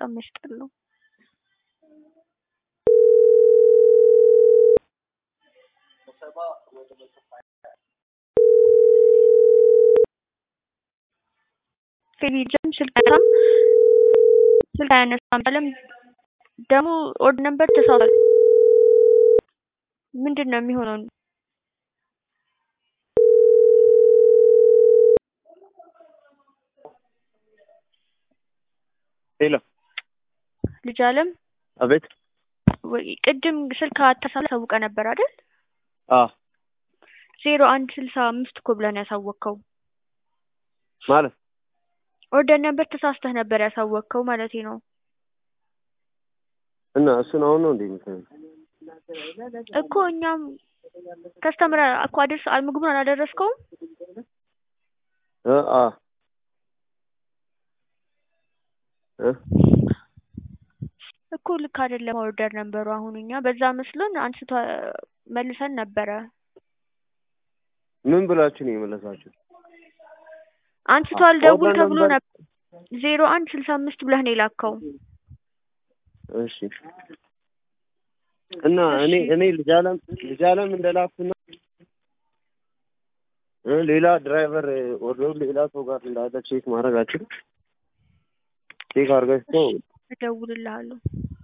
በጣም ያስጠላው። ቴሌቪዥን ስልክ አያነሳም ስልክ አያነሳም አለም ደግሞ ኦድ ነበር ተሳስቷል። ምንድን ነው የሚሆነው? ሄሎ ልጅ አለም አቤት ወይ ቅድም ስልክ አታሳለ ታውቀ ነበር አይደል? አ ዜሮ አንድ ስልሳ አምስት እኮ ብለን ያሳወቅከው ማለት ኦርደር ነበር ተሳስተህ ነበር ያሳወቅከው ማለቴ ነው። እና እሱን አሁን ነው እንዴ የምትለው? እኮ እኛም ከስተምር እኮ አደርስ ምግቡን አላደረስከውም። እ አ እ እኮ ልክ አይደለም ኦርደር ነበሩ። አሁን እኛ በዛ መስሎን አንስቶ መልሰን ነበረ። ምን ብላችሁ ነው የመለሳችሁ? አንስቷል ደውል ኦርደር ተብሎ ነበር- ነበር። ዜሮ አንድ ስልሳ አምስት ብለህ ነው የላከው። እሺ እና እኔ እኔ ልጅ አለም ልጅ አለም እንደላኩና እ ሌላ ድራይቨር ወርዶ ሌላ ሰው ጋር እንዳለ ቼክ ማድረግ አችልም? ቼክ አድርጋችሁ እደውልልሃለሁ።